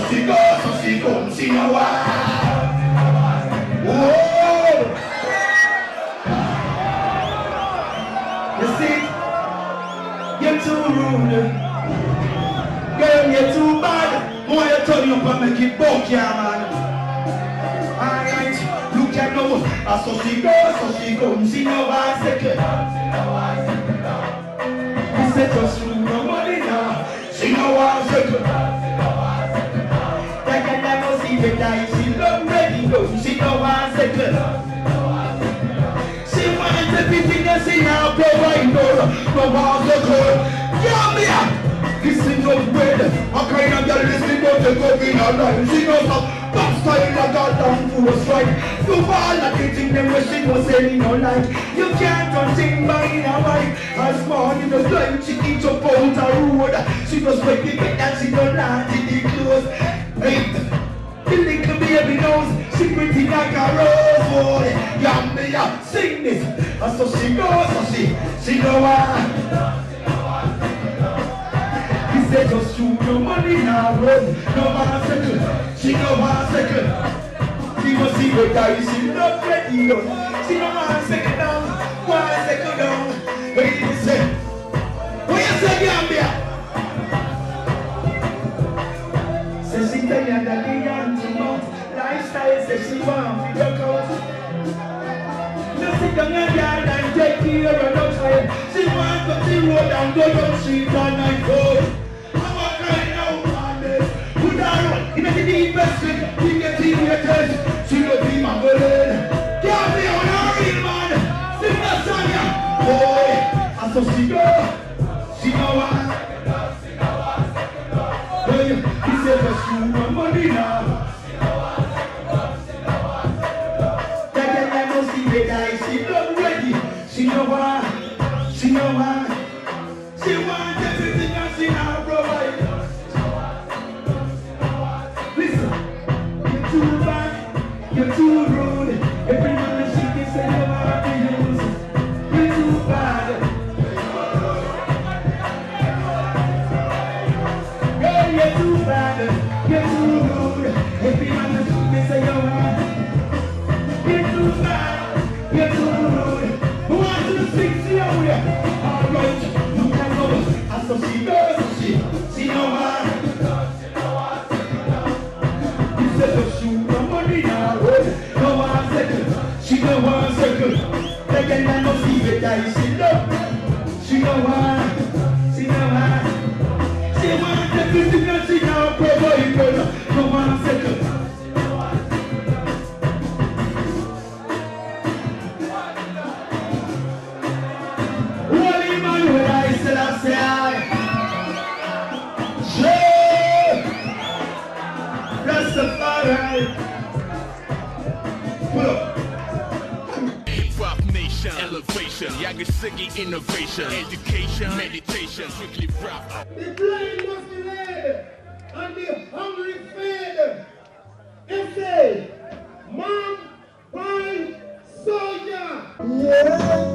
she go, so she come, she know why. Whoa! You see, you're too rude. Girl, you're too bad. More you turn you up and make it buck, yeah, man. Alright, look at now. Ah, So she go, so she come, she know why second. He said just through no money now. She know why second. That can never see the die. She love ready go. She know why second. She wants everything that she now provide her. No one the girl. Yeah, me up. Listen up well. A kind of girl listen up to go in her life. She knows how top style like a damn full strike. You all of the thing them where she was saying no like. You can't run thing by in a wife. As morning the blind she eat up out the road. She just wait to get that she don't land in the clothes. Hey. The little baby knows she pretty like a rose boy. Yeah, me yeah, sing this. And so she goes, so she, she know why. He said just shoot your money now, run. No man second. She know one second. She must see the guy, she not ready. yo. She know one second down, one second down. Wait a second. What you say, Gambia? Say she tired of the young too much Lifestyle say she want to work out No sit down and yard and take care of no child She want to the road and go down street all night cold I'm a crying out on this Put her on in the deepest sleep He get in your test She no be my girl Can't be on her real man Sing that song yeah Boy And so she go She know what Hey, he said just shoot my money now. That girl I know see the guy, she not ready. She know why, she know why. She want everything and she now provide. Listen, you're too bad, you're too rude. Every man she can say you want to use. You're too bad. Girl, you're too bad, you're too rude. Every man that you can say you're right. You're too bad, you're too rude. Who wants to sing to you? Alright, you can go. And so she goes, she, she know why. You said to shoot the money now. No one second, she no one second. They can no see the guy, she love. She know why, she know why. She want everything that she now provide for no one second. Holy man, when I said I say I. Yeah. Rastafari. Pull up. Rock nation, elevation, Yagasigi innovation, education, meditation, strictly rap. The blind must be led, and the hungry fed. It say, man, wine, soldier. Yeah,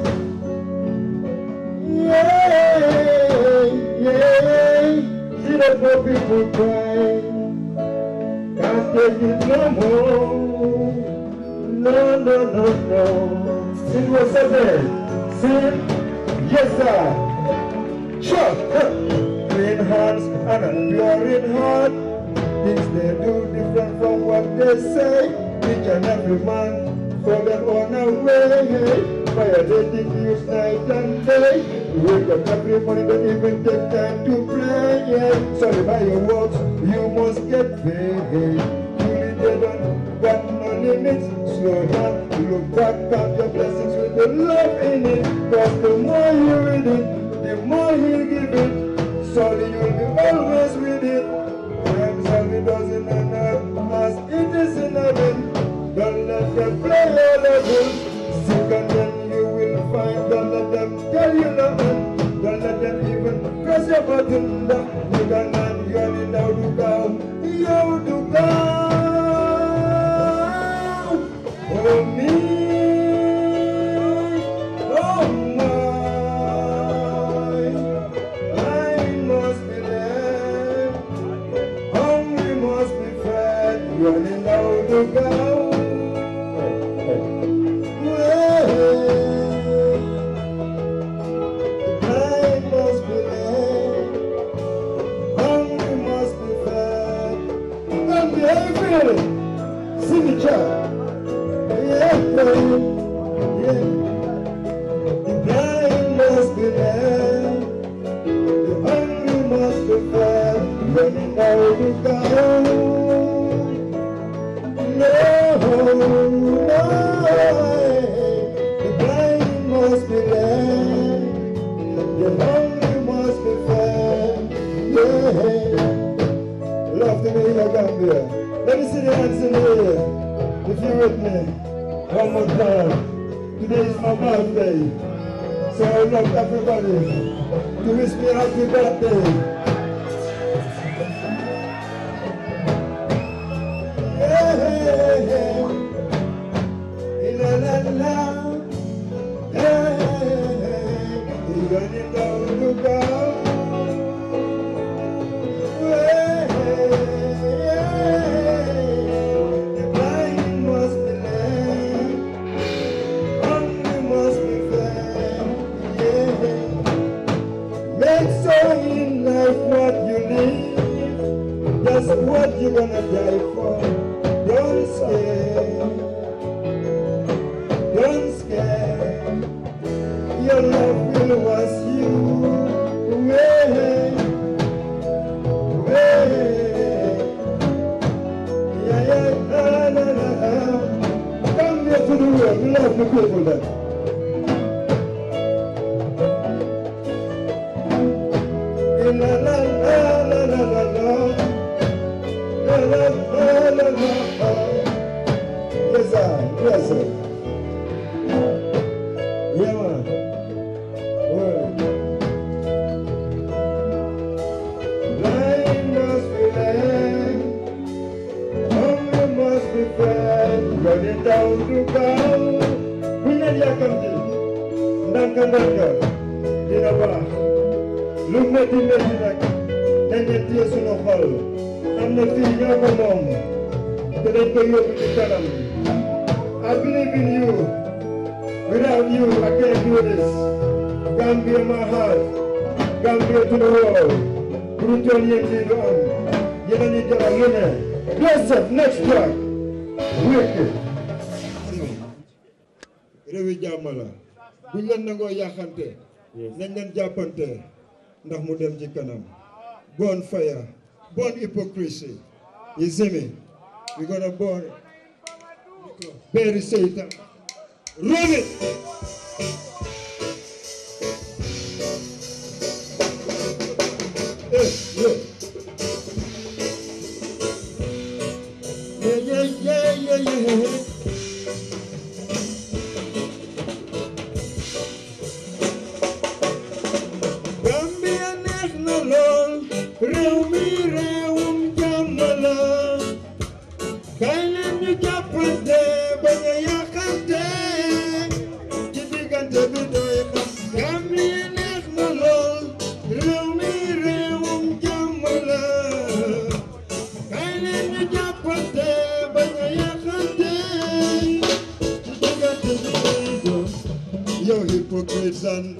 yeah, yeah. See the poor people crying. Can't take it no more. No, no, no, no. Sing what I said. Sing, yes, sir. Sure. Clean hands and a pure in heart. Things they do different from what they say. Each and every man for their own way. Violating news night and day. Wake up every morning, don't even take time to pray. Yeah. Sorry by your works, you must get paid. Truly they don't got no limits. Slow down, look back at your blessings with the love in it. Cause the more you read it, the more he'll give it. Sorry, you'll be always with it. Times and it doesn't end up as it is in heaven. Don't let them play your level. Seek and then you will find. Don't let them tell you nothing. Don't let them even press your button. You can not yell it out to go. You to go. Oh me. Oh my. I must be led. Hungry must be The blind must be led, the hungry must be fed. Yeah. Love to be your Gambia. Let me see the hands in the air. If you're with me, one more time. Today is my birthday. So I would love everybody to wish me a happy birthday. Hey, hey, hey. La la la. Hey, hey, hey. You're gonna go to go. Hey, hey, hey. The blind must be led. Hungry must be fed. Yeah. Make sure in life what you live. That's what you're gonna die for. Don't scare. Don't scare. Your love will wash you away. Away. Yeah, yeah, la, la, la, la. Come here to the world. We love the people there. La la la la la la la. La la la la la. Yes, sir. Yes, sir. Yeah, man. Word. Blind must be led, hungry must be fed, running down to go. Bu ñu leen yàkkamti ndànk ndànk dina baax lu métti métti nag dañ leen téye sunu xol am na fii ñoo ko moom te dañ koy yóbbu ci kanam I believe in you. Without you, I can't do this. Gambia, my heart. Gambia to the world. Brutal Yendi do am. Yena ni jara lene. Joseph, next track. Wicked. réewi jàmm la buñ leen nangoo yàqante nañ leen jàppante ndax mu dem ci kanam born fire born hypocrisy you see me we gonna born bury Satan run it Eh, yeah. Yeah, yeah, yeah, yeah, yeah. Gambia neex na lool réew mi réewum jàmm la kay leen ñu jàppante bañ a yàqante ci diggante bi doy xam Gambia neex na lool réew mi réewum jàmm la kay leen ñu jàppante bañ a yàqante ci diggante bi doy doon Yo, hypocrites and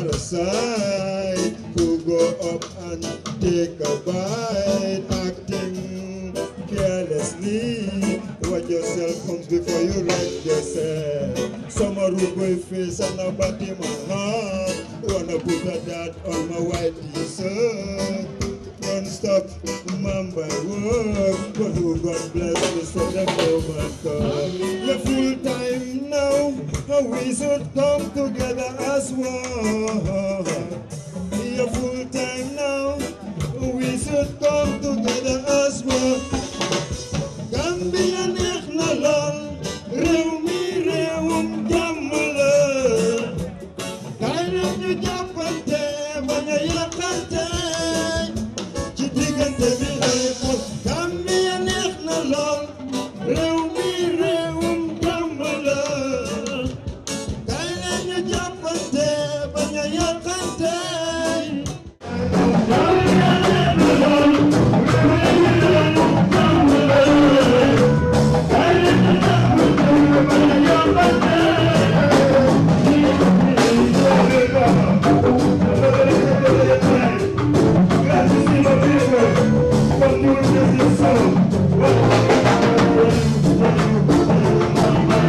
parasite who go up and take a bite, acting carelessly. Watch yourself comes before you wreck yourself. Some are rude boy face and a body my heart. Wanna put a dot on my white t-shirt. Don't stop, man by work, but who God bless us for the moment come. You're full time now, and we should come together as one. You're full time now, we should come together as one. Gambia neex na lool, réew mi réewum jàmm la. Kaay leen ñu jàppante bañ a yàqante ci diggante bi ay xol Gambia neex na lool réew mi réewum jàmm la kaay leen ñu jàppante bañ a yàqante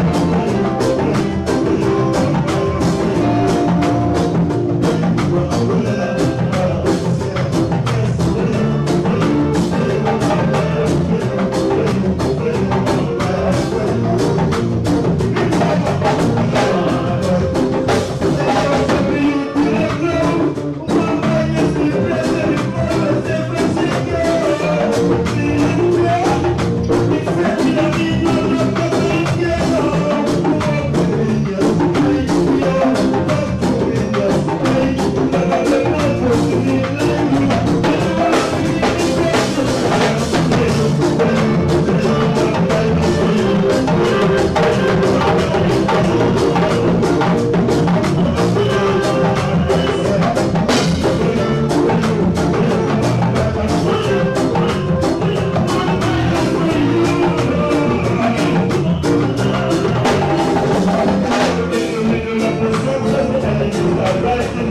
Thank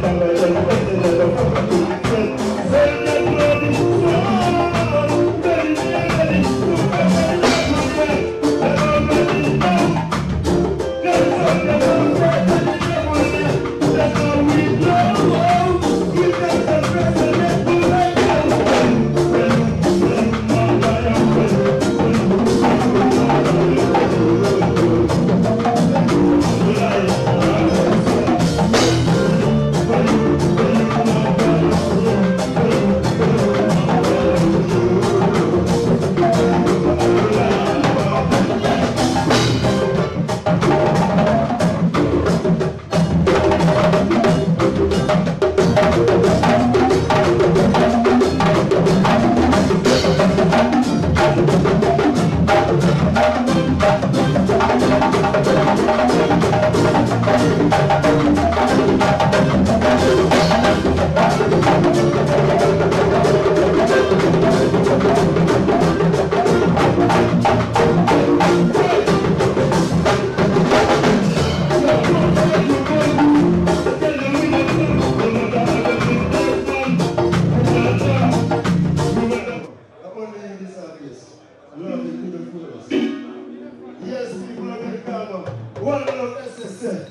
One love SSL.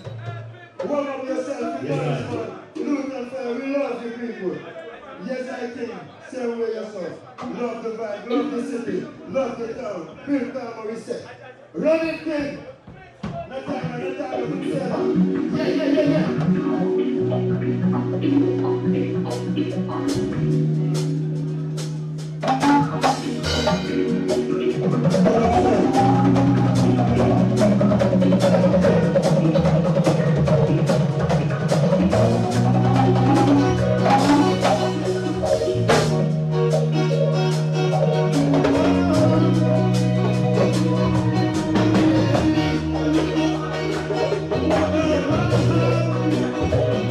One of yourself. Yes, Look and say, we love you people. Yes, I think. Same way yourself. Love the vibe, love the city, love the town. Build town where we say. Run it, king. No time, no time, no time. Yeah, yeah, yeah, yeah. Yes,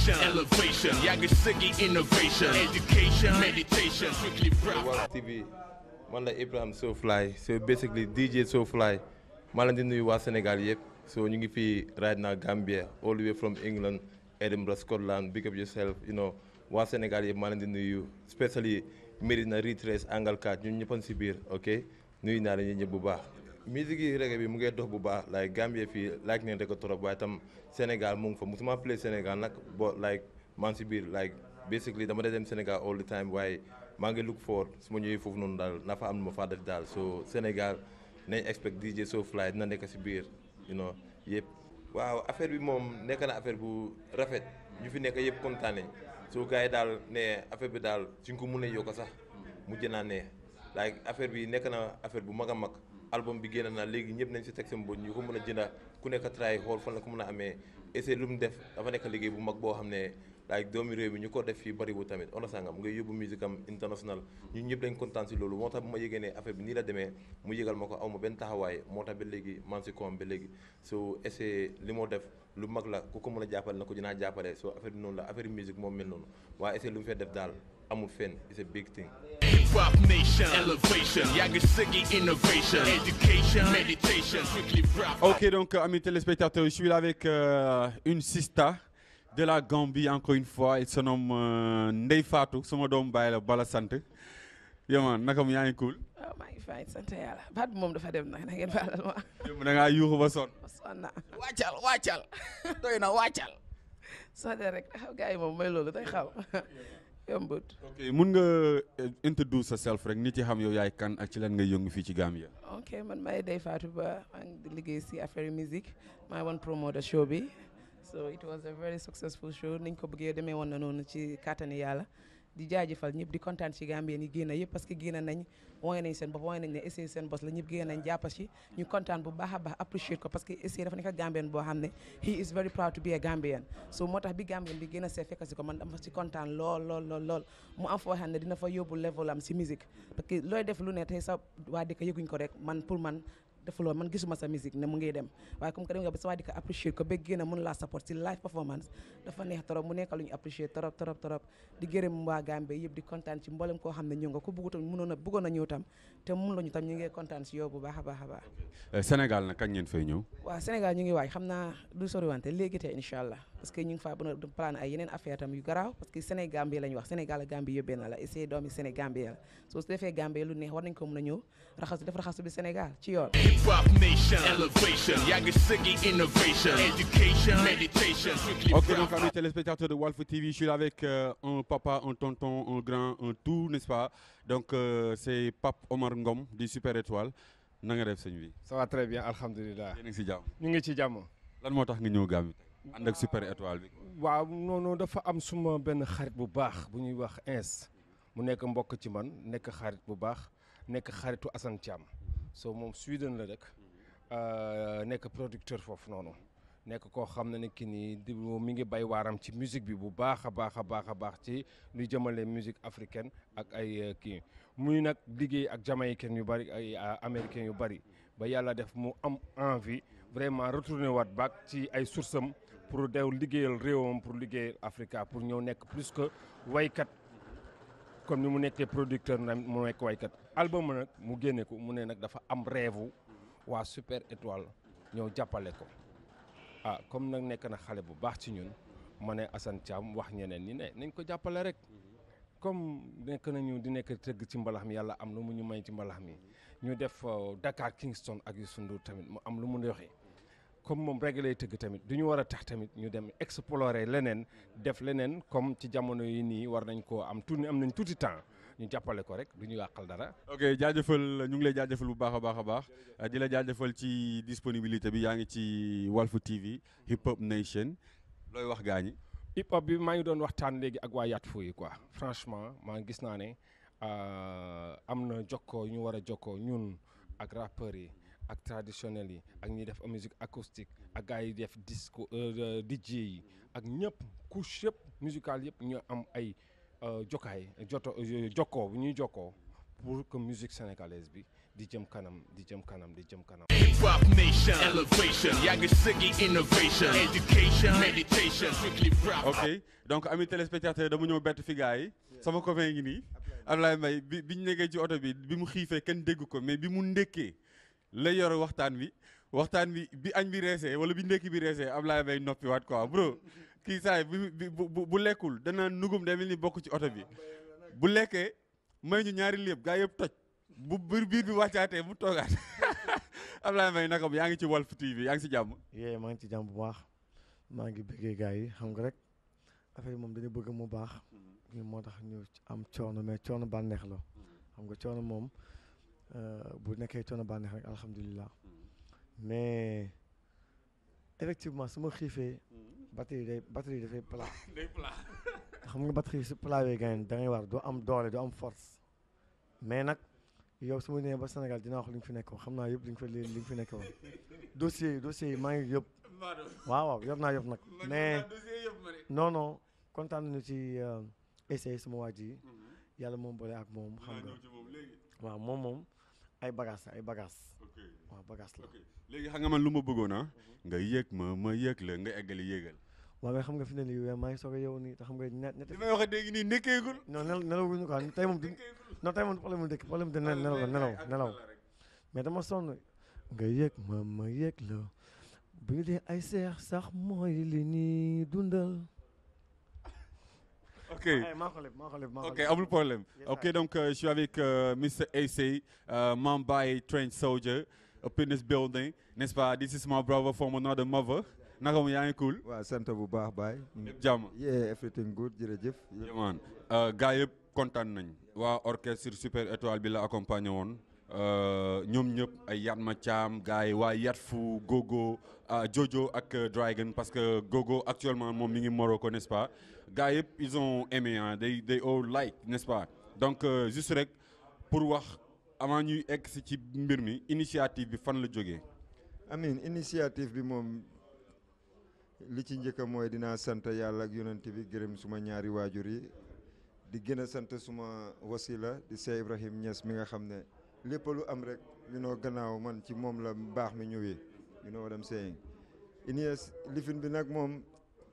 nation, elevation. Yagasigi innovation, education, meditation, strictly rap. Walf TV man la Ibrahim Sofly so basically DJ Sofly maa leen di nuyu waa Sénégal yëpp so ñu ngi fii right now Gambia all the way from England Edinburgh Scotland big up yourself you know waa Sénégal yëpp maa leen di nuyu especially Medina Ritres Angalkat ñun ñëppan si biir ok nuyu naa leen ñëpp bu baax musique yi reggae bi mu ngi dox bu baax like Gambia fii like neen ko trop waaye tam Sénégal mu ngi fa musuma play Sénégal nag bo like maa ngi si biir like basically dama dee dem Sénégal all the time waaye maa ngi look for su ma ñëwee foofu noonu daal na fa am lu ma faa def daal so Sénégal nañ expect DJ Sofly dina nekk si biir you know yëpp waaw affaire bi moom nekk na affaire bu rafet ñu fi nekk yëpp kontaan nañ so gars yi daal ne affaire bi daal suñ ko mënee yokk sax mujj naa ne like affaire bi nekk na affaire bu mag a mag album bi génn na léegi ñëpp nañ si teg seen bët ñu ko mën a jënda ku nekk try xool fan la ko mën a amee essai lu mu def dafa nekk liggéey bu mag boo xam ne like doomi réew mi ñu ko def fii bariwul tamit on sangam ngay yóbbu musique am international ñun ñëpp dañ kontaan si loolu moo tax bu ma yëgee ne affaire bi nii la demee mu yëgal ma ko aw ma benn taxawaay moo tax ba léegi man si koom ba léegi so essai li moo def lu mag la ku ko mën a jàppale na ko dinaa jàppale so affaire bi noonu la affaire musique moom mel noonu waaye essai lu mu fee def daal amul fenn it's a big thing Hip Hop Nation, elevation. Yagasigi innovation, education, meditation, strictly rap. Ok, donc, amis téléspectateurs, je suis là avec euh, une sista de la Gambie, encore une fois. Il se nomme euh, Ndey Fatou, sama doom baay la bala sant. Yo man, naka mu yaa ngi cool. waaw maa ngi fay sant yàlla baat bi moom dafa dem nag na ngeen baalal ma Démb da ngaa yuuxu ba sonn. sonn naa wàccal wàccal doy na wàccal soo dee rek xaw gars yi moom mooy loolu day xaw yombut Ok, mun nga euh, introduce yourself rek nit yi xam yow yaay kan ak ci lan nga yëngu fii ci Gambia. ok man maay Ndeye Fatou Ba maa ngi di liggéey si affaire musique maa woon promoter show bi so it was a very successful show niñ ko bëggee demee woon na noonu ci kàttani yàlla di jaajëfal ñëpp di kontaan ci Gambien yi génn yëpp parce que génn nañ wane nañ seen bopp wane nañ ne essayé seen bos la ñëpp génn nañ jàppa ci ñu kontaan bu baax a baax appreciate ko parce que essayé dafa nekk Gambien boo xam ne he is very proud to be a Gambian so moo tax bi Gambien bi gën a see fekk si ko man dama ci kontaan lool lool lool lool mu am foo xam ne dina fa yóbbu level am si musique parce que looy def lu ne tey sa waa dëkk yëguñ ko rek man pour man defuloo man gisuma sa musique ne mu ngi dem waaye comme que dem nga ba sa waa di ko apprécier ko ba génn a mun laa support si live performance dafa neex trop mu nekk lu ñu apprécier trop trop trop di gërëm waa Gambie yëpp di kontaan ci mboolem koo xam ne ñëw nga ku bëggu tam mënoon a bëggoon a ñëw tam te mun lañu tam ñu ngi kontaan si yow bu baax a baax a baax Euh, Sénégal nag kañ ngeen fay ñëw. waaw Sénégal ñu ngi waaj xam naa du soriwante léegi te incha allah parce que ñu ngi faa bën a plan ay yeneen affaire tam yu garaaw parce que Sénégambie la ñu wax Sénégal ak Gambie yëpp benn la et c'est doomi Sénégambie la soo su defee Gambie lu neex war nañ ko mën a ñëw raxasu def raxasu bi Sénégal ci yoon Hip Hop Nation, elevation. Yagasigi innovation, education, meditation, strictly Ok, rap. donc amis téléspectateurs de Walf TV, je suis là avec euh, un papa, un tonton, un grand, un tout, n'est-ce pas Donc euh, c'est Pape Omar Ngom du Super Étoile. Na nga def sëñ bi. ça va très bien alhamdulilah Yéen a ngi si jàmm. ñu ngi ci jàmm Lan moo tax nga ñëw Gambie tey ànd ak Super Étoile bi. waaw noonu dafa am suma benn xarit bu baax bu ñuy wax ins mu nekk mbokk ci man nekk xarit bu baax nekk xaritu Assane Thiam so moom Sweden la dëkk euh, nekk producteur foofu noonu nekk koo xam ne ne ki nii di mi ngi bay waaram ci musique bi bu baax a baax a baax a baax ci luy jëmale musique africaine ak ay euh, kii muy nag liggéey ak jamaïcain yu bari ay euh, américain yu bari ba yàlla def mu am envie vraiment retourner waat back ci ay source am pour dew liggéeyal réewam pour liggéeyal Africa pour ñëw nekk plus que waykat comme ni mu nekkee producteur na mu nekk waykat album nag mu génne ko mu ne nag dafa am rêve waa Super Étoile ñëw jàppale ko ah comme nag nekk na xale bu baax ci ñun ma ne Assane Thiam wax ñeneen ñi ne nañ ko jàppale rek comme nekk nañu di nekk tëgg ci mbalax mi yàlla am lu mu ñu may ci mbalax mi ñu def euh, Dakar Kingston ak Youssou Ndour tamit mu am lu mu doxee comme moom rek lay tëgg tamit du ñu war a tax tamit ñu dem explorer leneen def leneen comme ci jamono yi nii war nañ koo am tuuti am nañ tuuti temps ñu jàppale ko rek du ñu yàqal dara. ok jaajëfal ñu ngi lay jaajëfal bu baax a baax a baax euh, di la jaajëfal ci disponibilité bi yaa ngi ci Walf TV Hip Hop Nation looy wax gaa ñi. hip hop bi maa ngi doon waxtaan léegi ak waa Yaat Fou yi quoi franchement maa ngi gis naa ne euh, am na jokkoo ñu war a jokkoo ñun ak rappeurs yi ak traditionnels yi ak ñi def musique acoustique ak gars yi def disco euh, DJ yi ak ñëpp couche yëpp musicale yëpp ñu am ay euh, jokkaay joto jokkoo bu ñuy jokkoo pour que musique sénégalaise bi di jëm kanam di jëm kanam di jëm kanam. Hip Hop Nation, elevation, Yagasigi innovation, education, meditation, strictly rap. ok donc ami téléspectateur dama ñëw bett fi gars yi sama copain ngi nii Ablaye Mbaye bi bi ñu nekkee ci oto bi bi mu xiifee kenn dégg ko mais bi mu ndékkee la yor waxtaan bi waxtaan bi bi añ bi reesee wala bi ndékki bi reesee Ablaye Mbaye noppi waat quoi bro kii saay bi bi bu bu- bu lekkul danaa nugum day mel ni bokk ci oto bi bu lekkee may ñu ñaari lépp gaa yëpp toj bu biir biir bi wàccaatee mu toogaat Ablaye Mbaye naka yaa ngi ci Walf TV yaa ngi si jàmm yee maa ngi ci jàmm bu baax maa ngi bëggee gars yi xam nga rek affaire yi moom dañu bëgg mu baax ñu moo tax ñu am coono mais coono bànneex la xam nga coono moom euh, bu nekkee coono bànneex rek alhamdulilah mais effectivement su ma xiifee batterie day batterie dafay plat xam nga batterie su plawee gayen da ngay war doo am doole doo am force mais nag yow su ma nee ba Sénégal dinaa wax li nga fi nekkoon xam naa yëpp li nga fi li nga fi nekkoon dossier yi dossier yi maa ngi yëpp waaw waaw yor naa yëpp nag mais non non kontaan nañu ci essai sama waa ji yàlla moom boole ak moom xam nga waaw moom moom ay bagages la ay bagages waaw bagages la léegi xam nga man lu ma bëggoon ah nga yëg ma ma yëg la nga eggali yëgal waaw mais xam nga fi ne nii maa ngi soog a yow nii te xam nga ñett ñetti li may wax dégg nii nekkeegul non nel nelawuñu quoi tey moom du non tey moom problème mu dëkk problème de nel nelaw la nelaw nelaw mais dama sonn nga yëg ma ma yëg la bu ñu dee ay seex sax mooy li ñuy dundal ok ay maa ko leb maa ko leb maa ko ok leb. amul problème Yes, ok sir. donc euh, je suis avec euh, Mr AC uh, Mumbai trained soldier up in this building n'est-ce pas this is my brother from another mother naka mu yaa ngi cool waaw sant bu baax baay. lépp jàmm yeah everything good jërëjëf. Yeah, man gars yëpp kontaan nañ waa orchestre super étoile bi la accompagné woon euh, ñoom ñëpp ay Yatma Thiam gars yi waa Yatfu Gogo ah, Jojo ak euh, Dragon parce que Gogo actuellement moom mi ngi Morocco n'est-ce pas gars yëpp ils ont aimé ah they they all like n'est-ce pas donc euh, juste rek pour wax avant ñuy egg si ci mbir mi initiative bi fan la jógee amin initiative bi moom li ci njëkk mooy dinaa sant yàlla ak yonent bi gërëm suma ñaari waajur yi di gën a sant suma wasila di Cheikh Ibrahim Niass mi nga xam ne lépp lu am rek you know gannaaw man ci moom la baax mi ñëwee you know what I'm saying inies lifin bi nag moom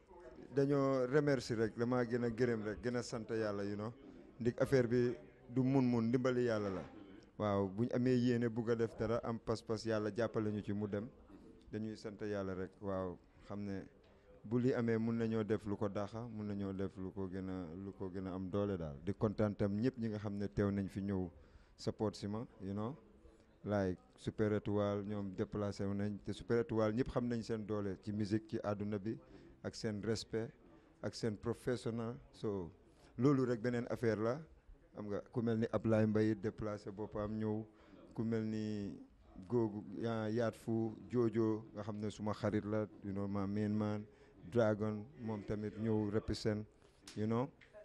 dañoo remercier rek damaa gën a gërëm rek gën a sant yàlla you know ndik affaire bi du mun-mun ndimbali yàlla la waaw bu ñu amee yéene bugg a def dara am pas-pas yàlla jàppale ñu ci mu dem dañuy sant yàlla rek waaw xam ne bu li amee mun nañoo def lu ko daxa mun nañoo def lu ko gën a lu ko gën a am doole daal di kontaan tam ñëpp ñi nga xam ne teew nañ fi ñëw support si ma you know like super étoile ñoom déplacé wu nañ te super étoile ñëpp xam nañ seen doole ci musique ci àdduna bi ak seen respect ak seen professionnel so loolu rek beneen affaire la xam nga ku mel ni Ablaye Mbaye déplacé boppam ñëw ku mel ni googu yaa yaat fu joojoo nga xam ne suma xarit la you know ma main man dragon moom tamit ñëw represent you know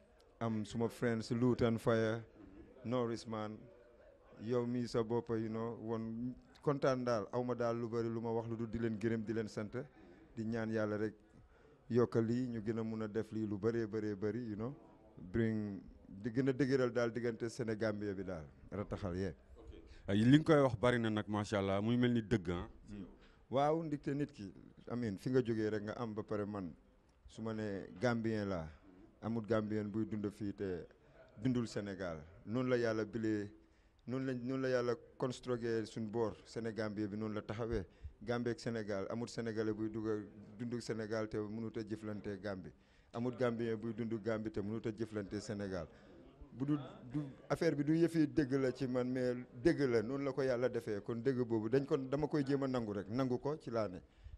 am suma friends Lutan Fire Norris man yow mii sa bopp you know woon kontaan daal aw ma daal lu bari lu ma wax lu dul di leen gërëm di leen sant di ñaan yàlla rek yokka lii ñu gën a mun a def lii lu bëree bëree bëri you know bring di gën a dëgëral daal diggante Sénégambie bi daal rataxal yee li nga koy wax bari na nag macha allah muy mel ni dëgg ah waaw ndigte nit ki amin fi nga jógee rek nga am ba pare man su ma ne Gambien laa amul Gambien buy dund fii te dundul Sénégal noonu la yàlla bilee noonu lañ noonu la yàlla construire suñ boor Sénégambie bi noonu la taxawee Gambie ak Sénégal amul Sénégalais buy dugg dund Sénégal te mënut a jëflante Gambie amul Gambien buy dund Gambie te mënut a jëflante Sénégal bu du du affaire bi du yëfi dëgg la ci man mais dëgg la noonu la ko yàlla defee kon dëgg boobu dañ kon dama koy jéem a nangu rek nangu ko ci laa ne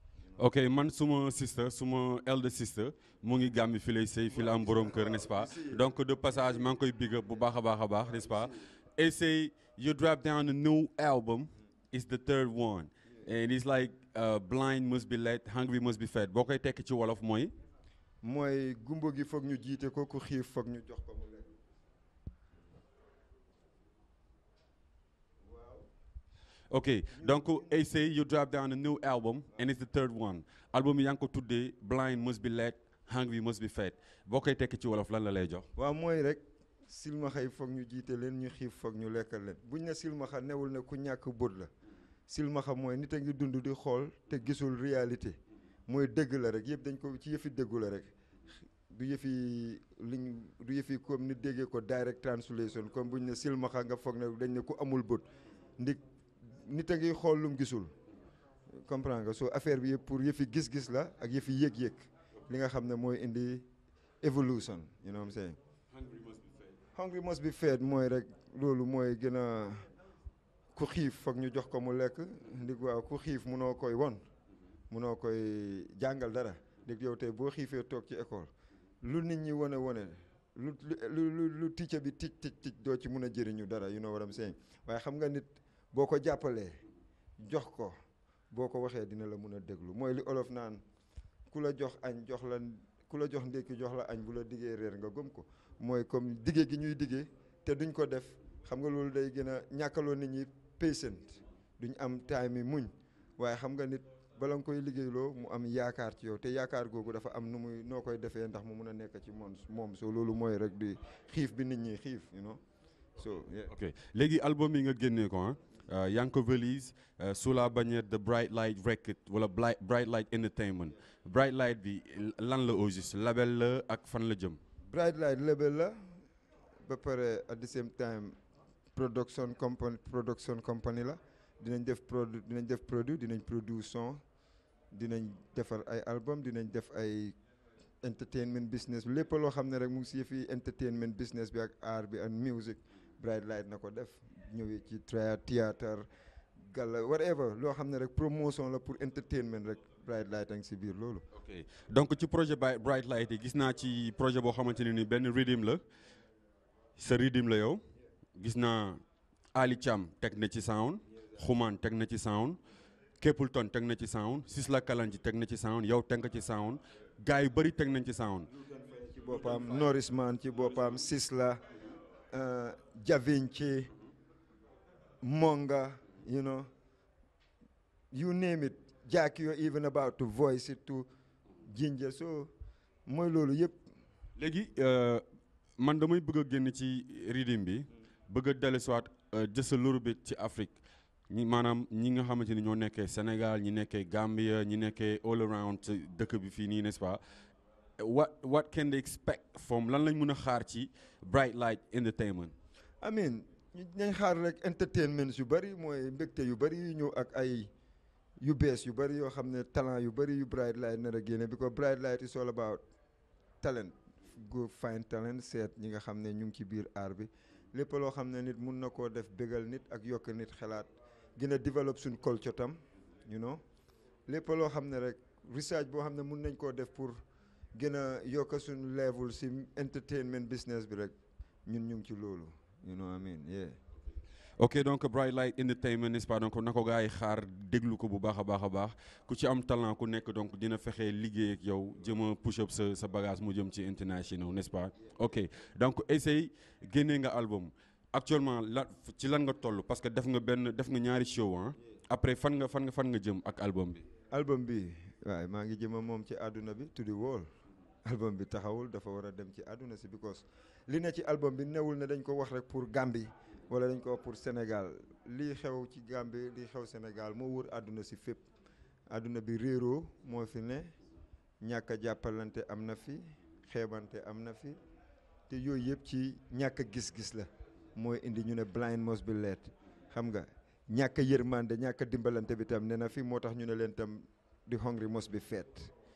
ok man suma sister suma elder sister mu ngi gàmmi fi lay sëy fi la am borom kër n'est-ce pas donc de passage maa ngi koy big up bu baax a baax a baax n'est-ce pas et say you drop down a new album it's the third one and it's like uh, blind must be led hungry must be fed boo koy tekki ci wolof mooy mooy gumbo gi foog ñu jiite ko ku xiif foog ñu jox ko mu lekk ok donc et say you drop down a new album and it's the third one album yi yaa ngi ko tuddee blind must be led hungry must be fed boo koy tekki ci wolof lan la lay jox waaw mooy rek silmaxa yi foog ñu jiite leen ñu xiif foog ñu lekkal leen buñ ne silmaxa newul ne ku ñàkk bët la silmaxa mooy nit a ngi dund di xool te gisul réalité mooy dëgg la rek yëpp dañ ko ci yëfi dëggu la rek du yëfi liñ du yëfi comme nit déggee ko direct translation comme buñ ne silmaxa nga foog ne dañ ne ku amul bët ndik nit a ngi xool lum gisul comprendre nga soo affaire bi yëpp pour yëfi gis-gis la ak yëfi yëg-yëg li nga xam ne mooy indi evolution you know what I'm saying hungry must be fed mooy rek loolu mooy gën a ku xiif foog ñu jox ko mu lekk ndig waaw ku xiif munoo koy won munoo koy jàngal dara ndig yow tey boo xiifee toog ci école lu nit ñi wane wane lu lu lu lu ticca bi tic tic tic doo ci mun a jëriñu dara you know what I'm saying waaye xam nga nit boo ko jàppalee jox ko boo ko waxee dina la mun a déglu mooy li olof naan ku la jox añ jox la ku la jox ndékki jox la añ bu la diggee réer nga gëm ko mooy comme diggee gi ñuy diggee te duñ ko def xam nga loolu day gën a ñàkkaloo nit ñi patient duñ am time yi muñ waaye xam nga nit bala nga koy liggéeyloo mu am yaakaar ci yow te yaakaar googu dafa am nu muy noo koy defee ndax mu mun a nekk ci moom moom so loolu mooy rek di xiif bi nit ñi xiif you know so yeah. ok léegi album yi nga génnee ko ah yaa ngi ko valise sous la bannière de Bright Light Record wala Bright Bright Light Entertainment Bright Light bi lan la au juste label la ak fan la jëm. Bright Light label la ba pare at the same time production company production company la dinañ def produit dinañ def produit dinañ produire son dinañ defar ay album dinañ def ay entertainment business lépp loo xam ne rek mu ngi si fi entertainment business bi ak art bi ak music Bright Light na ko def ñëwee ci tra théâtre gala whatever loo xam ne rek promotion la pour entertainment rek Bright Light a ngi si biir loolu. ok donc ci projet Bright Light yi gis naa ci projet boo xamante ne ni benn rythme la sa rythme la yow gis naa Ali Thiam teg na ci sound Xuman teg na ci sound Képulton teg na ci sound Sisla Kalanji teg na ci sound yow teg nga ci sound gars yu bëri teg nañ ci sound. ci boppam Norris Man ci boppam Sisla Javinci Monga you know you name it Jack you're even about to voice it to Ginger so mooy loolu yëpp. léegi man damay bëgg a génn ci rythme bi bëgg a dellusiwaat just a little bit ci Afrique ñi maanaam ñi nga xamante ni ñoo nekkee Sénégal ñi nekkee Gambia ñi nekkee all around dëkk bi fii nii n'est-ce pas what what can they expect from lan lañ mën a xaar ci Bright Light Entertainment. I mean nañ xaar rek entertainment yu bëri mooy mbégte yu bëri yu ñëw ak ay yu bees yu bëri yoo xam ne talent yu bëri yu Bright Light nar a génne because Bright Light is all about talent go find talent seet ñi nga xam ne ñu ngi ci biir aar bi lépp loo xam ne nit mun na koo def bégal nit ak yokk nit xalaat gën a développe suñ culture tam you know lépp loo xam ne rek research boo xam ne mun nañ koo def pour gën a yokk suñ level si entertainment business bi rek ñun ñu ngi ci loolu you know what I mean yeah ok donc Bright Light Entertainment n'est-ce pas donc na ko gars yi xaar déglu ko bu baax a baax a baax ku ci am talent ku nekk donc dina fexe liggéey ak yow jëm a push up sa sa bagage mu jëm ci international n'est-ce pas ok donc essaye génnee nga album actuellement la ci lan nga toll parce que def nga benn def nga ñaari show ah après fan nga fan nga fan nga jëm ak album bi. album bi waaye maa ngi jëma moom ci àdduna bi to the world album bi taxawul dafa war a dem ci àdduna si because li ne ci album bi newul ne dañ ko wax rek pour Gambie wala dañ ko wax pour Sénégal lii xew ci Gambie lii xew Sénégal moo wër àdduna si fépp àdduna bi réeroo moo fi ne ñàkk a jàppalante am na fi xeebante am na fi te yooyu yëpp ci ñàkk a gis-gis la mooy indi ñu ne blind must be led xam nga ñàkk a yërmande ñàkk a dimbalante bi tam ne na fi moo tax ñu ne leen tam the hungry must be fed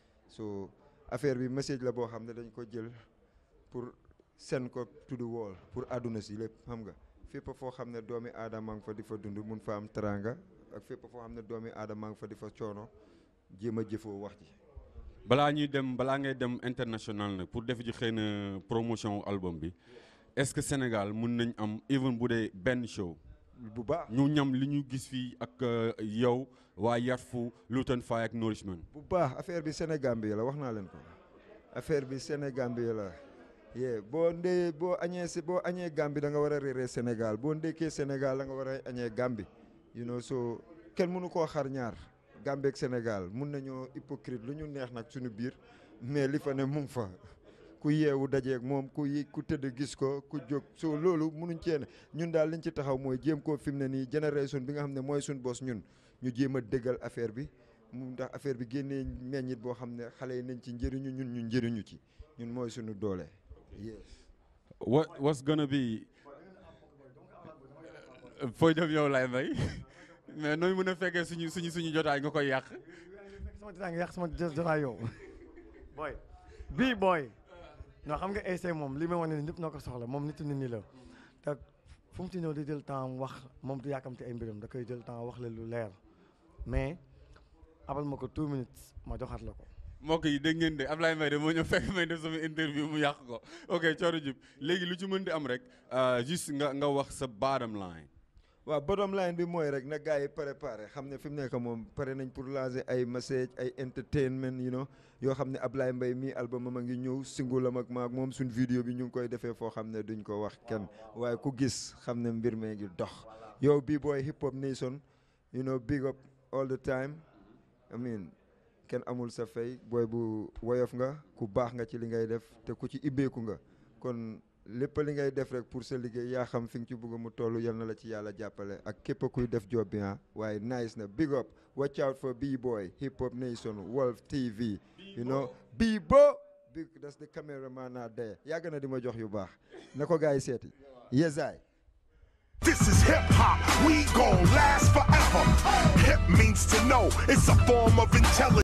so affaire bi message la boo xam ne dañ ko jël pour seen ko to the world pour àdduna si lépp xam nga fépp foo xam ne doomi aadama nga fa di fa dund mun fa am teranga ak fépp foo xam ne doomi aadama nga fa di fa coono jéem a jëfoo wax ji balaa ñuy dem balaa ngay dem international nag pour def ji xëy na promotion album bi est-ce que Sénégal mun nañ am even bu dee benn show bu baax ñu ñam li ñu gis fii ak yow waa Yarfu Luton Fire ak Nourishment bu baax affaire bi Sénégambie la wax naa leen ko affaire bi Sénégambie la yee boo ndee boo añee si boo añee Gambie da nga war a réeree Sénégal boo ndekkee Sénégal da nga war a añee Gambie you know so kenn mënu koo xar ñaar Gambie ak Sénégal mun nañoo hypocrite lu ñu neex nag suñu biir mais li fa ne mu ngi fa ku yeewu dajeeg moom ku yi ku tëdd gis ko ku jóg soo loolu munuñ cee ne ñun daal liñ ci taxaw mooy jéem koo fi mu ne nii génération bi nga xam ne mooy suñ bos ñun ñu jéem a déggal affaire bi mu ndax affaire bi génnee meññit boo xam ne xale yi nañ ci njëriñu ñun ñu njëriñu ci ñun mooy suñu doole yes what what's gonna be fooy dem yow lay may mais nooy mën a fekkee suñu suñu suñu jotaay nga koy yàq sama jotaay nga yàq sama jo- jotaay yow booy bii booy non xam nga essai moom li may wane ni ñëpp noo ko soxla moom nitu nit ñi la te fu mu ci ñëw di jël temps wax moom du yàkkamte ay mbiram da koy jël temps wax la lu leer mais abal ma ko two minutes ma joxaat la ko mbokk yi dégg ngeen de Ablaye Mbaye de moo ñëw fekk may def sama interview mu yàq ko ok Thioro Diouf léegi lu ci mën di am rek euh, juste nga nga wax sa bottom line waaw bottom line bi mooy rek na gars yi préparé xam ne fi mu nekk moom pare nañ pour lancer ay message ay entertainment you know yoo xam ne Ablaye Mbaye mii album am a ngi ñëw single am ak maag moom suñ vidéo bi ñu ngi koy defee foo xam ne duñ ko wax kenn waaye ku gis xam ne mbir mee ngi dox yow bii booy hip hop nation you know big up all the time I mean kenn amul sa fay booy bu woyof nga ku baax nga ci li ngay def te ku ci ibbeeku nga kon lépp li ngay def rek pour sa liggéey yaa xam fi nga ci bëgg mu toll yal na la ci yàlla jàppale ak képp kuy def job bi ah waaye nice na big up watch out for B-boy hip hop nation Wolf TV you know B-bo big that's the cameraman out there yàgg na di ma jox yu baax na ko gars yi seeti yesaay This is hip hop. We gon' last forever. Hip means to know. It's a form of intelligence.